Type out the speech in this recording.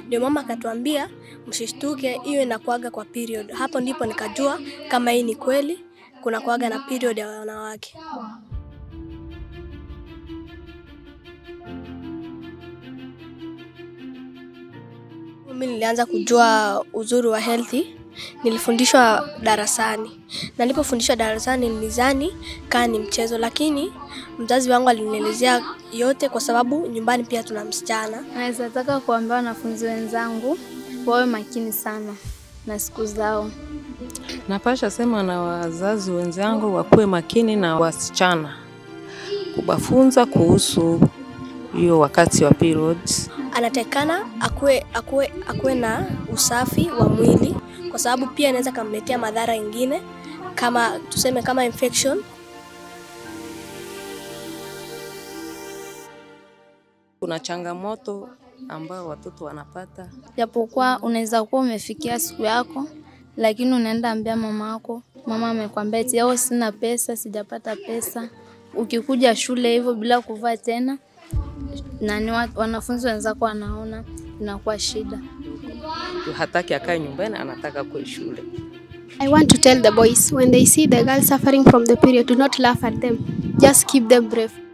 Ndio mama akatuambia msishtuke, hiyo inakuaga kwa period. Hapo ndipo nikajua kama hii ni kweli, kuna kuaga na period ya wanawake. Mimi nilianza kujua uzuri wa healthy nilifundishwa darasani, na nilipofundishwa darasani nilizani kaa ni mchezo, lakini mzazi wangu alinielezea yote, kwa sababu nyumbani pia tuna msichana. Naweza taka kuambia wanafunzi wenzangu wawe makini sana na siku zao. Napasha sema na wazazi wenzangu wakuwe makini na wasichana, kubafunza kuhusu hiyo wakati wa periods. Anatakikana akuwe, akuwe, akuwe na usafi wa mwili, kwa sababu pia inaweza kamletea madhara ingine kama tuseme kama infection Kuna changamoto ambayo watoto wanapata Japokuwa unaweza kuwa umefikia siku yako, lakini unaenda ambia mama yako, mama amekwambia eti yao sina pesa, sijapata pesa. Ukikuja shule hivyo bila kuvaa tena, nani wa- wanafunzi wenzako wanaona, inakuwa shida. hataki akae nyumbani, anataka kwe shule. I want to tell the boys when they see the girls suffering from the period, do not laugh at them. Just keep them brave.